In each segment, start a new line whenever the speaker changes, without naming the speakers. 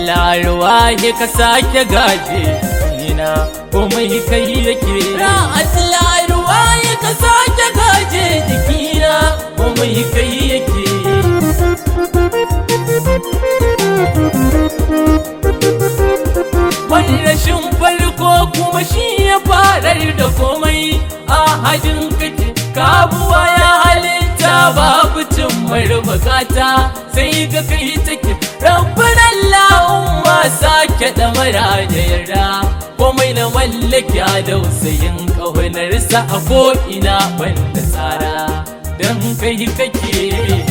Allah ruwaye ka sake gaje ina komai kai yake ya Allah ruwaye ka sake gaje jikina komai kai yake wani rashin farko kuma shi ya farar da komai a hajin kake kabuwa ya halitta babu cin bukata sai ga kai take rabbin Allahumma sake da mara da yarda komai na mallaki a dausayin ƙaunarsa a ko'ina banda tsara don kai kake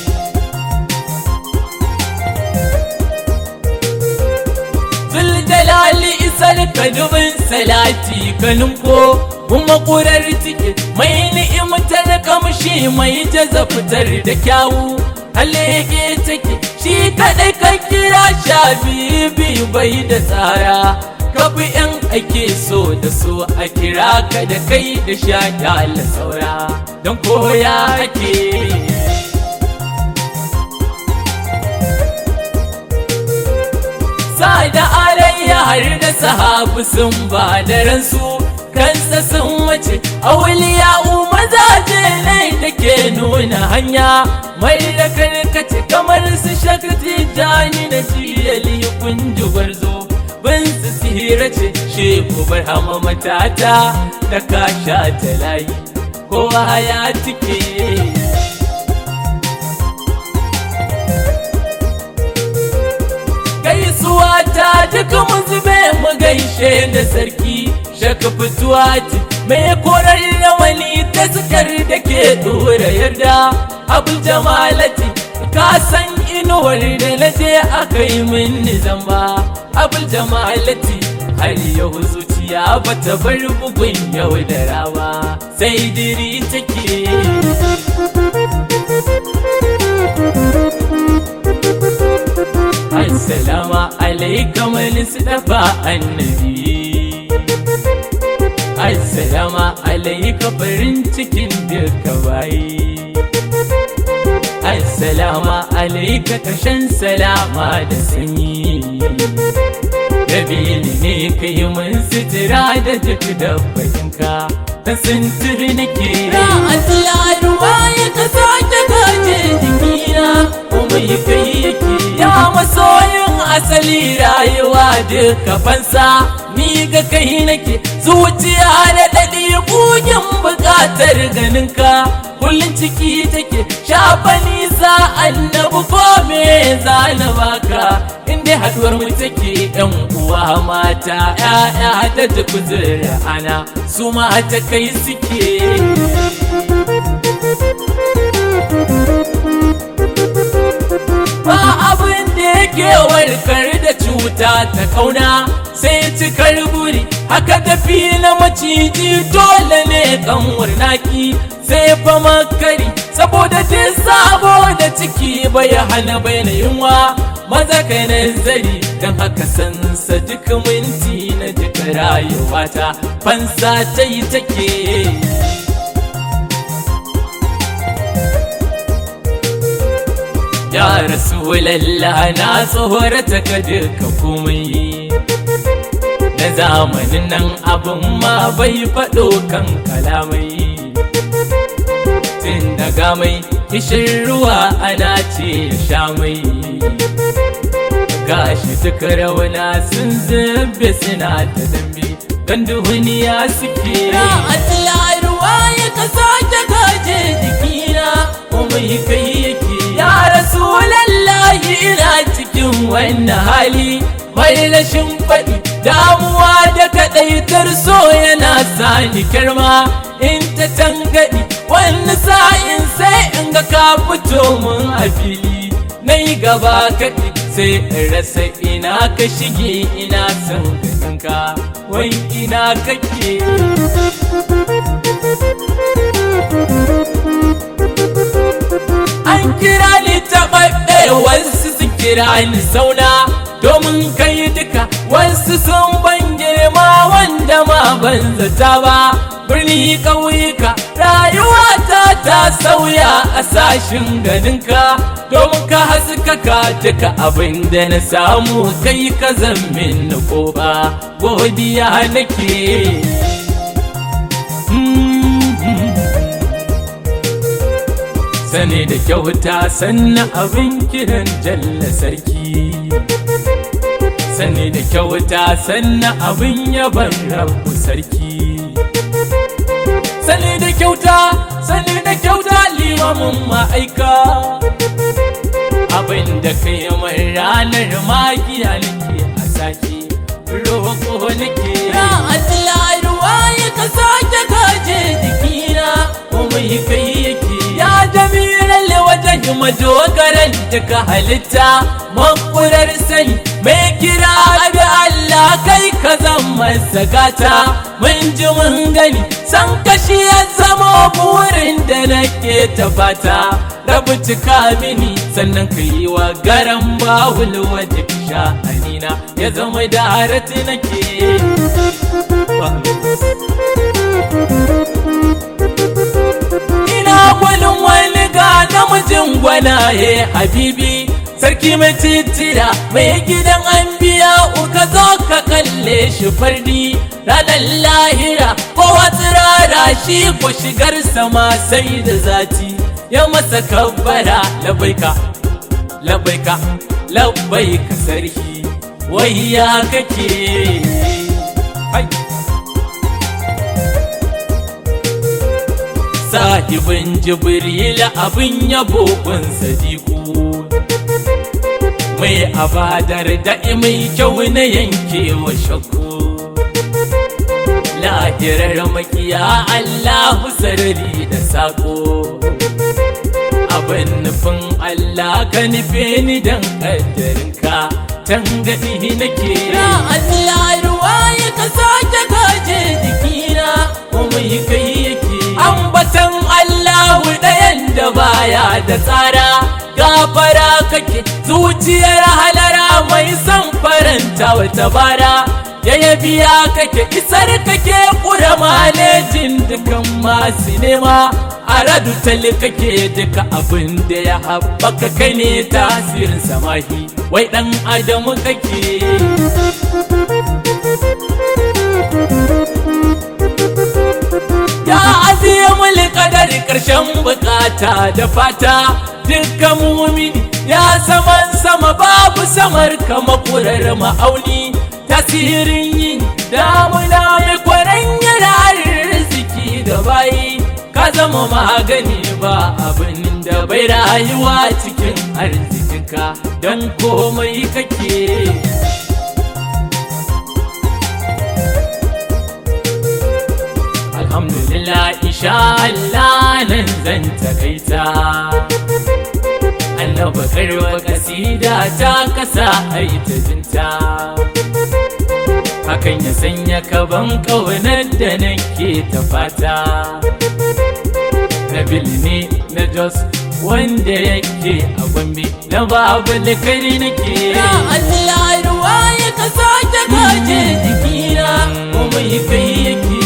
Zuljalali isar ka dubin salati kanin ko kuma ƙurar ciki mai ni'imtar kamshi mai jaza fitar da kyawu halege take shi kaɗai ka kira sha biyu bai da tsara kafi yan ake so da so a kira ka da kai da sha kyala saura don koya ake da alayya har da sahabu sun ba da ransu kansa sun wace auliya mazaje ne da ke nuna hanya mai da karkace kamar su shakati jani da jiyali kunji gwarzo bin su sihira ce sheku barhama matata da kasha ta layi kowa ya tike gaisuwa ta duka mu zube mu gaishe da sarki shaka fituwa ce mai korar rawani ta sukar da ke dora yarda abin jamalati ka san inuwar da na je aka yi min zamba abin jamalati har yau zuciya bata bar bugun yau da rawa sai diri take Assalamu alaikum Mustafa annabi Assalamu alaikum farin cikin duka bayi Assalamu alaikum kashan salama da sanyi Nabili ne ka yi mun sitira da duk dabbatinka ta sintiri nake Ya Allah ruwa ya ka sake gaje jikina kuma yi kai yake ya masoyin asali rayuwa duka fansa ni ga kai nake zuciya da daɗi bugin buƙatar ganinka kullum ciki take shafa nisa annabu ko me zana baka inda haduwar mu take yan uwa mata ya'ya da duk ana su ma ta kai suke ba abin da yake warkar da cuta ta kauna sai cikar buri haka tafi na maciji dole ne kanwar naki sai fa makari saboda duk sabo da ciki bai hana bai na yunwa maza kai nazari don haka sansa duk minti na duka rayuwata fansa ta yi take Ya Rasulallah na tsohorata ka duka komai Na zamanin nan abin ma bai faɗo kan kalamai Tun daga mai kishin ruwa ana ce sha mai Gashi duka rauna sun zube suna ta dambe Don duhuniya suke Ya Allah ruwa ya ka sake gaje jikina kuma yi kai yake Ya Rasulallahi ina cikin wannan hali mai rashin faɗi damuwa da kaɗaitar so yana sani kirma in ta tangaɗi wani sa'in sai in ga ka fito mun a fili na yi gaba kaɗi sai in rasa ina ka shige ina son ganinka wai ina kake An kira ni taɓaɓɓe wasu su kira ni sauna domin kai duka wasu sun ban girma wanda ma ban zata ba birni ƙauyuka rayuwa ta ta sauya a sashin ganinka domin ka haskaka duka abin da na samu kai ka zammin na kofa godiya nake sane da kyauta sannan abin kiran jalla sarki sane da kyauta sannan abin yaban rabu sarki sane da kyauta sane da kyauta limamin ma'aika abin da kai mai ranar magiya nake a sake roƙo nake ya Allah ruwa ya ka sake gaje jikina komai kai yake ya jami'ar wajen madogaran daga halitta makurar sani mai kira da Allah kai ka zama sagata mun ji mun gani san kashi ya zama burin da nake ta fata rabu cika mini sannan ka yi wa garan bawul wajen sha'anina ya zama da harati nake ina gwanin wani ga namijin gwanaye habibi sarki mai titira mai gidan an biya uka zo ka kalle shi fardi ranar lahira kowa tsirara shi ko shigar sama sai da zati ya masa kabbara labaika labaika labaika sarki wai ya kake hai sahibin jibril abin yabo kun sadiku mai abadar da mai kyau na yankewa shakku lahirar makiya allahu sarari da sako abin nufin allah ka nufe ni don ƙaddarinka tangadi nake ya allah ruwa ya ka sake gaje jikina komai kai yake ambatan allahu ɗayan da baya da tsara gafara kake zuciyar halara mai son faranta wata bara ya biya kake isar kake kura malejin dukan masu nema a radu tali kake duka abin da ya haɓaka kai ne tasirin samahi wai ɗan adamu kake ya aziye mulkadari ƙarshen bukata da fata dukkan mumini ya saman sama babu samar kama kurar ma'auni tasirin yin damuna mai kwaran yana riziki da bayi ka zama magani ba abin da bai rayuwa cikin arzikinka don komai kake alhamdulillah insha Allah nan zan takaita annaba karwa kasida ta kasa aita jinta hakan ya sanya kaban ƙaunar da nake ta fata nabil ne na jos wanda yake a gombe na babu kari nake ya Allah ruwa ya ka sake gaje jikina kuma kai yake